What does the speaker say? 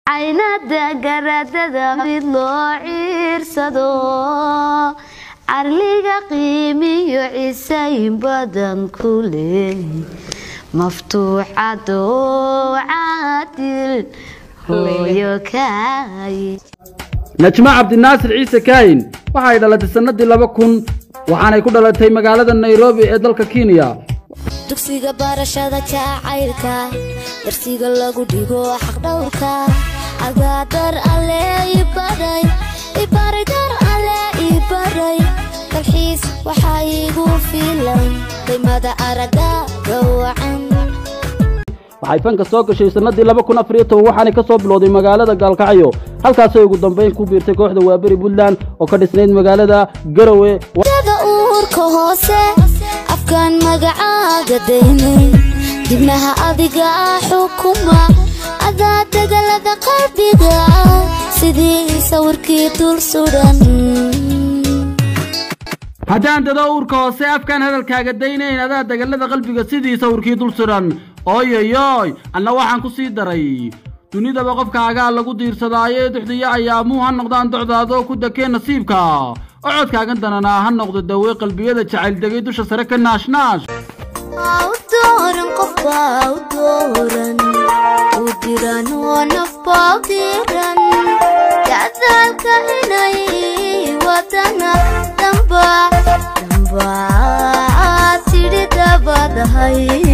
caynada garadada mid loo ciirsado carliga qiimiyo cisayn badan ku leey maftuuxado caadil hooyo kaay najmo cabdinaasir ciise kaahin waxa ay dhalatay sannadii laba kun waxaanay ku dhalatay magaalada nairobi ee dalka kenya dugsiga barashada jacaylka darsiga lagu dhigo xaqdhowrka agaadar alle ibaray ibaray dar alle ibaray dalxiis waxaa igu filan qiimada araga gawacan waxay fanka soo gashay sannadii laba kun afar iyo toban waxaanay ka soo bilowday magaalada gaalkacyo halkaasay ugu dambayn ku biirtay kooxda waaberi puntland oo ka dhisnayd magaalada garowe dada uurka hoose afkaan magacaaga daynay dibnaha adiga xukuma adaa degalada qalbiga sidii sawirkii dul sudan haddaan dado uurka hoose afkaan hadalkaaga daynayn adaa dagallada qalbiga sidii sawirkii dul suran ooyoyoy anna waxaan ku sii daray dunidaba qofkaagaa lagu diirsadaayo duxdiyo ayaamuu ha noqdaan docdaadoo ku dakee nasiibka ocodkaagan dananaa ha noqdo dawe qalbiyada jacayl degay dusha sare ka naashnaash u dooran qofbaa u dooran u diran oo nafbaa u diran gacdaalka inay wadana damba damba tidhi dabadahay